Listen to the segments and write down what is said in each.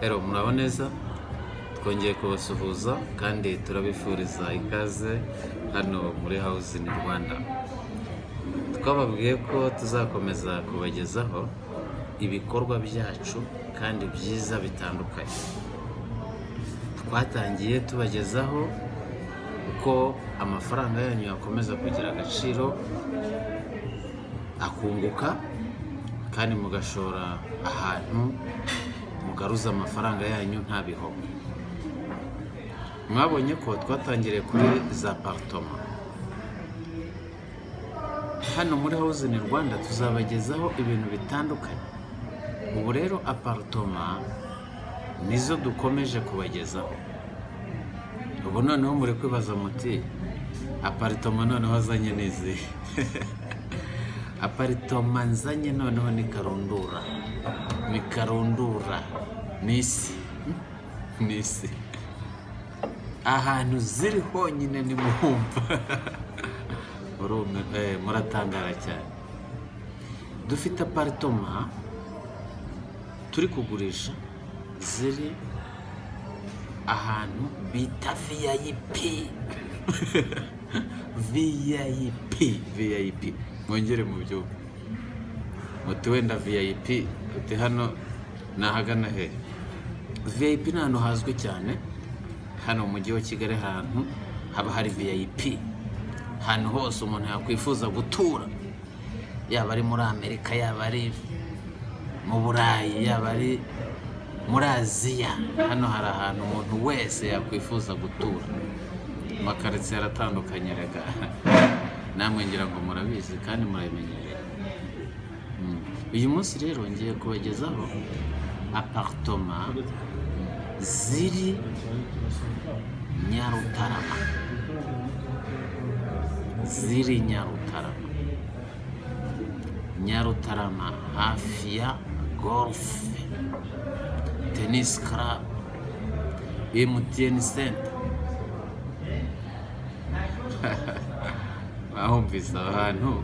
hello muraboneza twongeye kubasuhuza kandi turabifuriza ikaze hano muri house in rwanda twababwiye ko tuzakomeza kubagezaho ibikorwa byacu kandi byiza bitandukanye twatangiye tubagezaho uko amafaranga yanyu yakomeza kugira agaciro akunguka kandi mugashora ahantu mugaruza amafaranga yanyu nta bihombo mwabonye ko twatangiriye kuri za paritoma hano muri house in rwanda tuzabagezaho ibintu bitandukanye ubu rero aparitoma nizo dukomeje kubagezaho ubu noneho muri kwibaza muti aparitoma noneho azanye n'izi aparitoma nzanye noneho ni karundura ni karundura ni isi ni isi ahantu ziri honyine ni muhumva muratangara cyane dufite aparitoma turi kugurisha ziri ahantu bita viyayipi viyayipi viyayipi mwongere mu byumba muti wenda viyayipi uti hano ni ahagana he viyayipi ni ahantu hazwi cyane hano mu mujyi wa kigali ahantu haba hari viyayipi ahantu hose umuntu yakwifuza gutura yaba ari muri amerika yaba ari mu burayi yaba ari muri aziya hano hari ahantu umuntu wese yakwifuza gutura amakaritsiye aratandukanye reka namwe ngira ngo murabizi kandi murabimenyereye Mm. uyu munsi rero ngiye kubagezaho aparitoma ziri nyarutarama ziri nyarutarama nyarutarama hafi ya gorufe tenisi karabu emutiyeni senta bahumvise aho hantu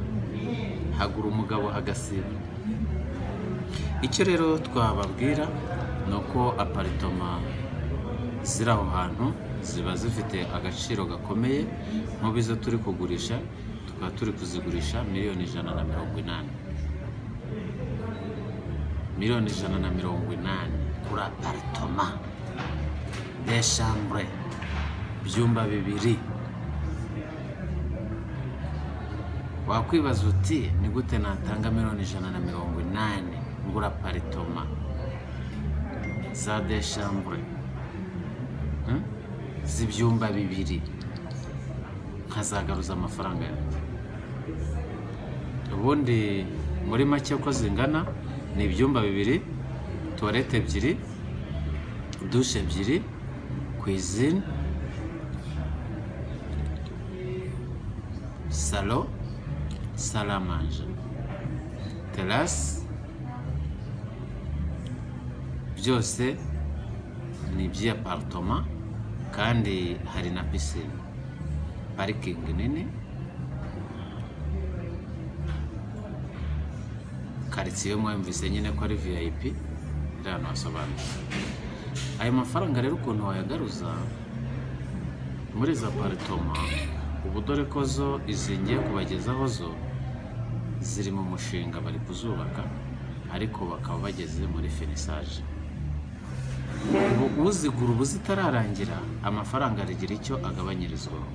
hagura umugabo agasiba icyo rero twababwira ni uko aparitoma ziri aho hantu ziba zifite agaciro gakomeye nk'izo turi kugurisha tukaba turi kuzigurisha miliyoni ijana na mirongo inani miliyoni ijana na mirongo inani kuri aparitoma deshambure ibyumba bibiri wakwibaza uti ni gute natanga miliyoni ijana na mirongo inani ngura aparitoma za deshambure hmm? z'ibyumba bibiri nkazagaruza amafaranga yanjye ubundi muri make uko zingana ni ibyumba bibiri tuwarete ebyiri dushe ebyiri kwizine salo sale à manger terasi byose ni iby'aparitoma kandi hari na pisine parikingi nini karitsiye mwumvise nyine ko ari viyayipi rero ntasobanutse ayo mafaranga rero ukuntu wayagaruza muri izo aparitoma ubu dore ko zo izi ngiye kubagezaho zo ziri mu mushinga bari kuzubaka ariko bakaba bageze muri finisaje uzigura ubu zitararangira amafaranga aragira icyo agabanyirizwaho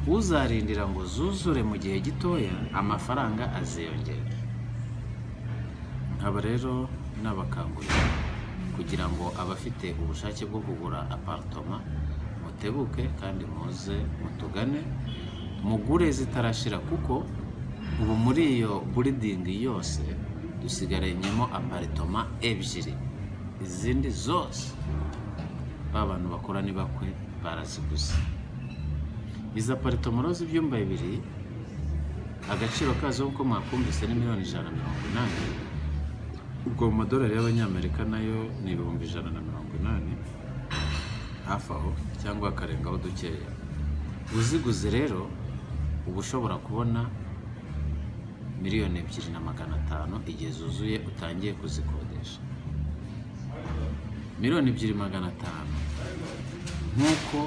uzarindira ngo zuzure mu gihe gitoya amafaranga aziyongera nkaba rero nabakangurira kugira ngo abafite ubushake bwo kugura aparitoma mutebuke kandi muze mutugane mugure zitarashira kuko ubu muri iyo buridingi yose dusigaranyemo aparitoma ebyiri izindi zose ba bantu bakora ni bakwe baraziguze izi aparitoma rero z'ibyumba bibiri agaciro kazo nk'uko mwakumvise ni miliyoni ijana na mirongo inani ubwo mu madolari y'abanyamerika nayo ni ibihumbi ijana na mirongo inani hafi aho cyangwa akarengaho dukeya uziguze rero uba ushobora kubona miliyoni ebyiri na magana atanu igihe zuzuye utangiye kuzikodesha miliyoni ebyiri magana atanu nk'uko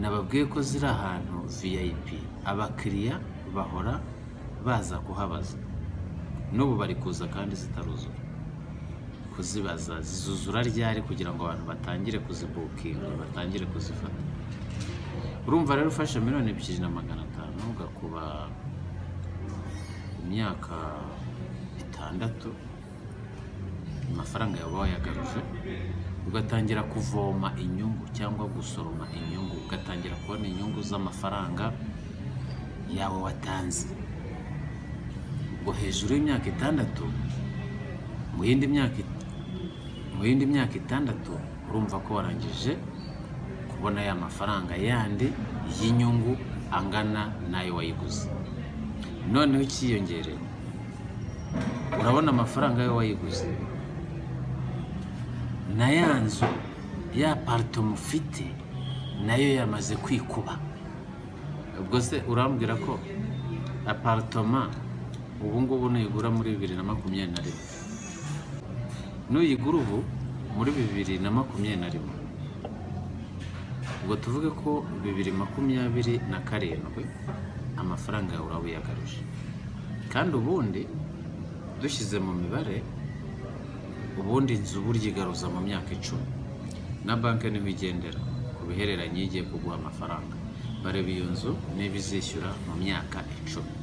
nababwiye ko ziri ahantu vip abakiriya bahora baza kuhabaza n'ubu bari kuza kandi zitaruzura kuzibaza zizuzura ryari kugira ngo abantu batangire kuzibukinga batangire kuzifata urumva rero ufashe miliyoni ebyiri na magana atanu ugakuba imyaka itandatu amafaranga yaba wayagaruje ugatangira kuvoma inyungu cyangwa gusoroma inyungu ugatangira kubona inyungu z'amafaranga yawe watanze ubwo hejuru y'imyaka itandatu mu yindi myaka it- mu yindi myaka itandatu urumva ko warangije kubona ya mafaranga yandi y'inyungu angana n'ayo wayiguze noneho ikiyongerewe urabona amafaranga yawe wayiguze na ya nzu ya aparitoma ufite nayo yamaze kwikuba ubwo se urambwira ko aparitoma ubu ngubu nuyigura muri bibiri na makumyabiri na rimwe nuyigura ubu muri bibiri na makumyabiri na rimwe ubwo tuvuge ko bibiri makumyabiri na karindwi amafaranga yawe uraba uyagaruje kandi ubundi dushyize mu mibare ubundi inzu burya igaruza mu myaka icumi na banki niho igendera ku bihereranye igiye kuguha amafaranga bareba iyo nzu niba izishyura mu myaka icumi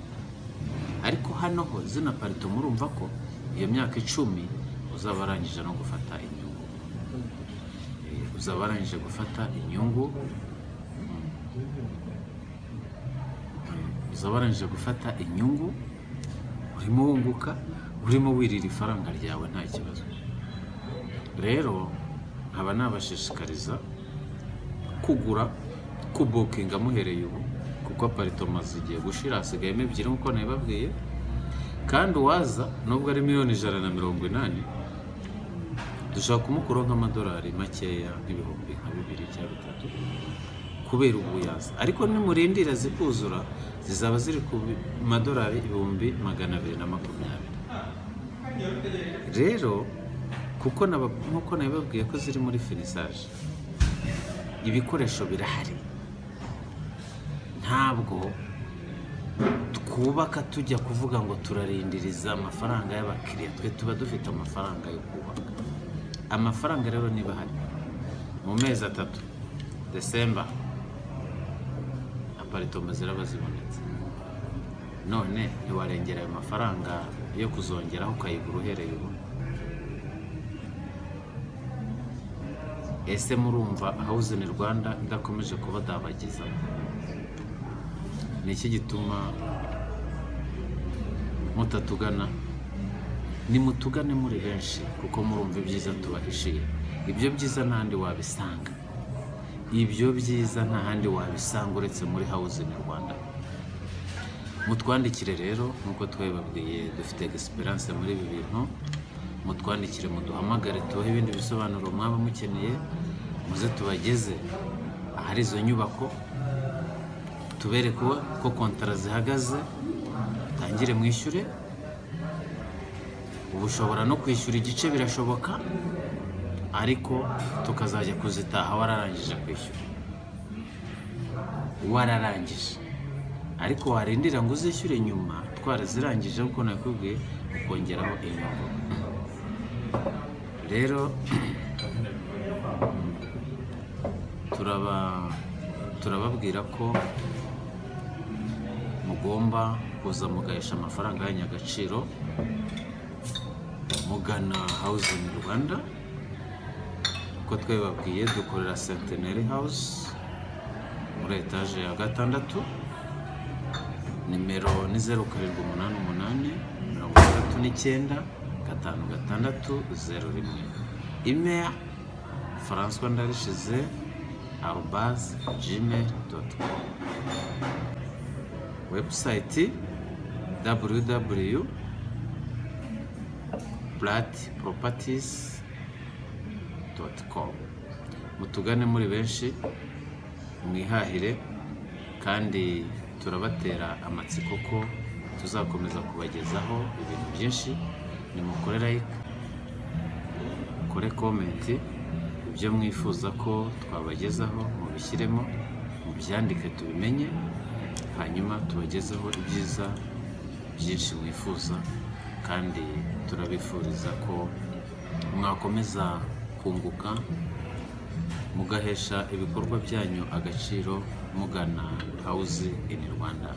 ariko hano ho zina parito murumva ko iyo myaka icumi uzaba arangije no gufata inyungu Eh, uzaba arangije gufata inyungu Mm. uzaba arangije gufata inyungu urimo wunguka urimo wirira ifaranga ryawe nta kibazo rero nkaba nabashishikariza kugura kubukinga muhereye ubu kuko aparitoma zigiye gushira hasigayemo ebyiri nk'uko nabibabwiye kandi uwaza nubwo ari miliyoni ijana na mirongo inani dushobora kumukuraho nk'amadolari makeya nk'ibihumbi nka bibiri cyangwa bitatu kubera ubuyaza ariko nimurindira zikuzura zizaba ziri ku bi- madolari ibihumbi magana abiri na makumyabiri rero kuko naba- nk'uko nabibabwiye ko ziri muri finisaje ibikoresho birahari ntabwo twubaka tujya kuvuga ngo turarindiriza amafaranga y'abakiriya twe tuba dufite amafaranga yo kubaka amafaranga rero niba ahari mu mezi atatu desemba aparitoma ziraba zibonetse none ntiwarengera ayo mafaranga yo kuzongeraho ukayigura uhereye ubu ese murumva hawuzini rwanda idakomeje kubadabagiza ni iki gituma mutatugana nimutugane muri benshi kuko murumva ibyiza tubahishiye ibyo byiza nta handi wabisanga ibyo byiza nta handi wabisanga uretse muri hawuzini rwanda mutwandikire rero nk'uko twabibabwiye dufite egisperiyanse muri ibi bintu mutwandikire muduhamagare tubahe ibindi bisobanuro mwaba mukeneye muze tubageze ahari izo nyubako tubereke uwo- ko kontara zihagaze mutangire mwishyure ubu ushobora no kwishyura igice birashoboka ariko tukazajya kuzitaha wararangije kwishyura wararangije ariko warindira ngo uzishyure nyuma twarazirangije kuko nakubwiye ukongeraho inyungu rero turaba turababwira ko mugomba kuza mugahesha amafaranga yanyu agaciro mugana hawuzingi rwanda uko twabibabwiye dukorera senteneri hawuzi muri etaje ya gatandatu nimero ni zeru karindwi umunani umunani mirongo itandatu n'icyenda gatanu gatandatu zeru rimwe imeya faranswa ndarishize arubazi gmail doti komu webusayiti www bratproperties.com mutugane muri benshi mwihahire kandi turabatera amatsiko ko tuzakomeza kubagezaho ibintu byinshi ni mukore like mukore komenti ibyo mwifuza ko twabagezaho mubishyiremo mubyandike tubimenye hanyuma tubagezeho ibyiza byinshi mwifuza kandi turabifuriza ko mwakomeza kunguka mugahesha ibikorwa byanyu agaciro mugana hawuzi ini rwanda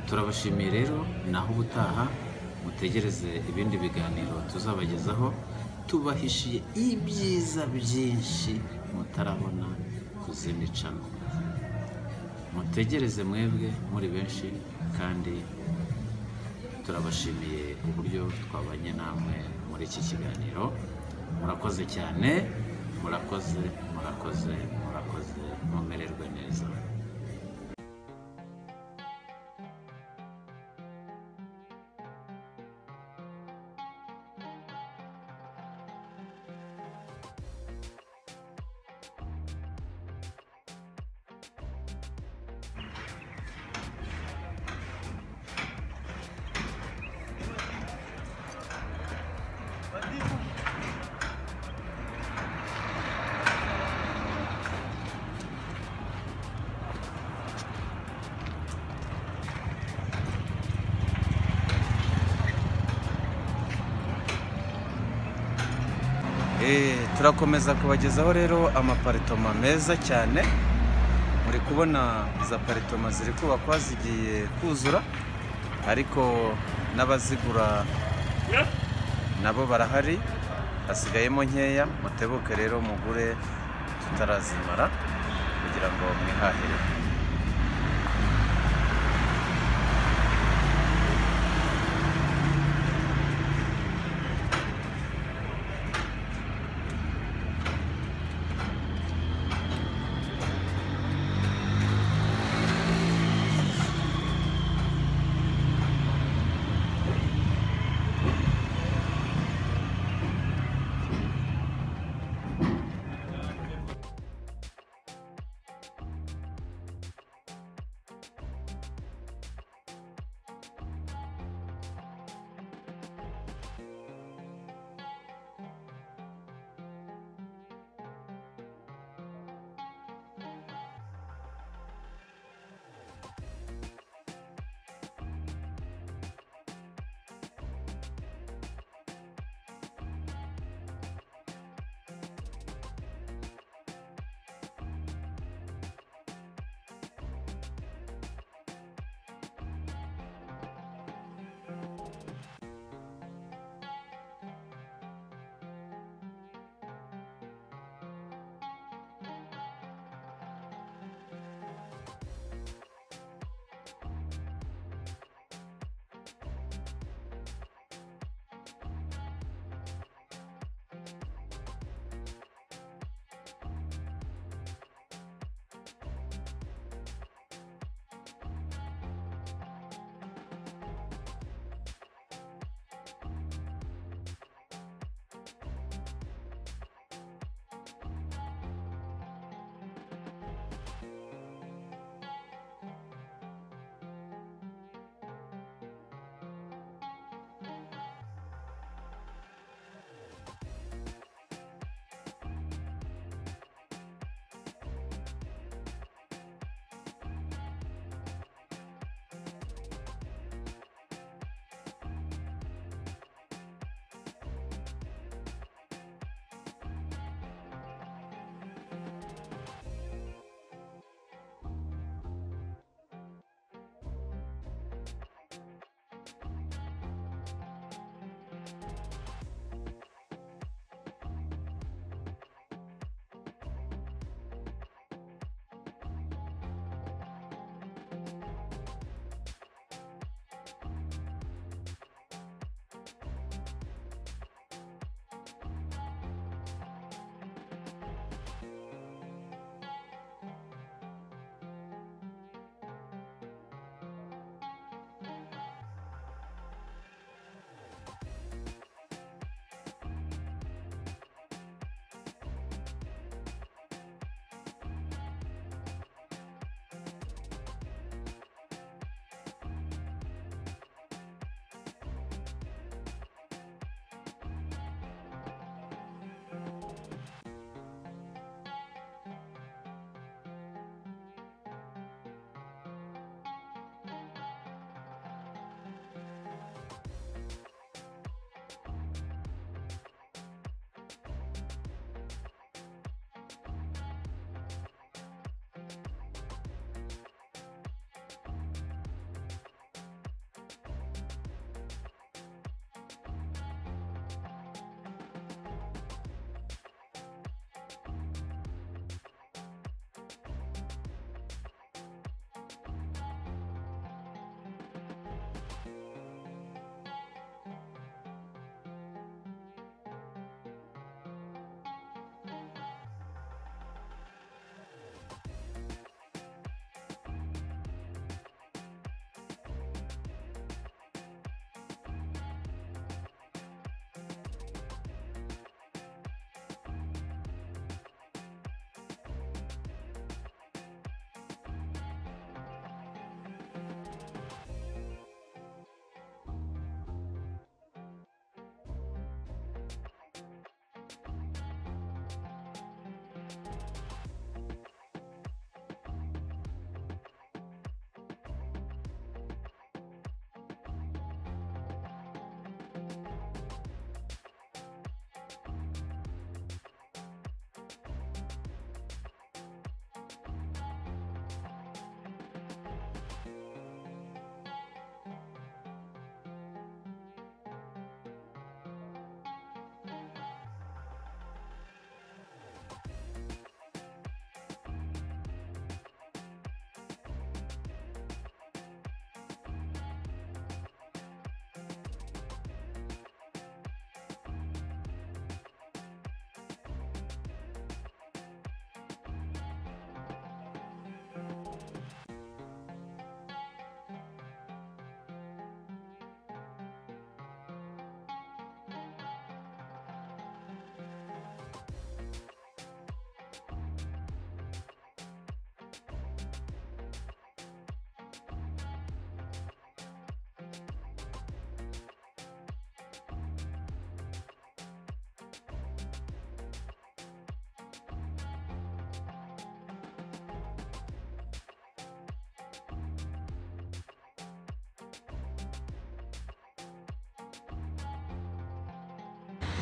turabashimiye rero naho ubutaha mutegereze ibindi biganiro tuzabagezaho tubahishiye ibyiza byinshi mutarabona ku zindi cano mutegereze mwebwe muri benshi kandi turabashimiye uburyo twabanye namwe muri iki kiganiro murakoze cyane murakoze murakoze murakoze mumererwe neza Eh, turakomeza kubagezaho rero amaparitoma meza cyane muri kubona za paritoma ziri kubakwa zigiye kuzura ariko n'abazigura nabo barahari hasigayemo nkeya mutebuke rero mugure tutarazimara kugira ngo mwihahire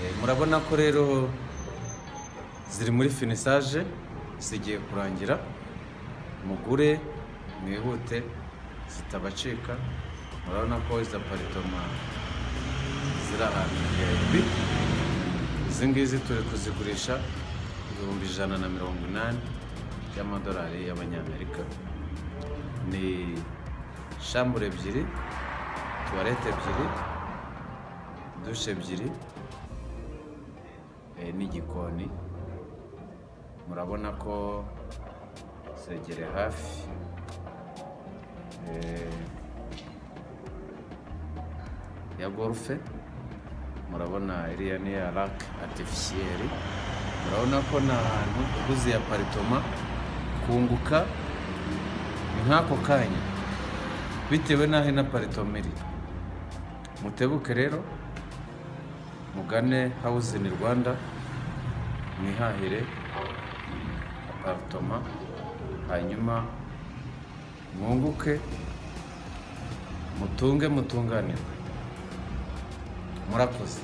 Eh, murabona ko rero ziri muri finisaje zigiye kurangira mugure mwihute zitabacika murabona ko izi aparitoma ziri ahantu hejuru izi ngizi turi kuzigurisha ibihumbi ijana na mirongo inani by'amadolari y'abanyamerika ni shambure ebyiri tuwarete ebyiri dushe ebyiri eh, n'igikoni murabona ko zegereye hafi eh, ya gorufe murabona iriya ni iya rake atifisiyeri murabona ko ni ahantu uguze ya paritoma kunguka ni nk'ako kanya bitewe n'aho ino paritoma iri mutebuke rero mugane hawuzini rwanda mwihahire aparitoma hanyuma mwunguke mutunge mutunganirwe murakoze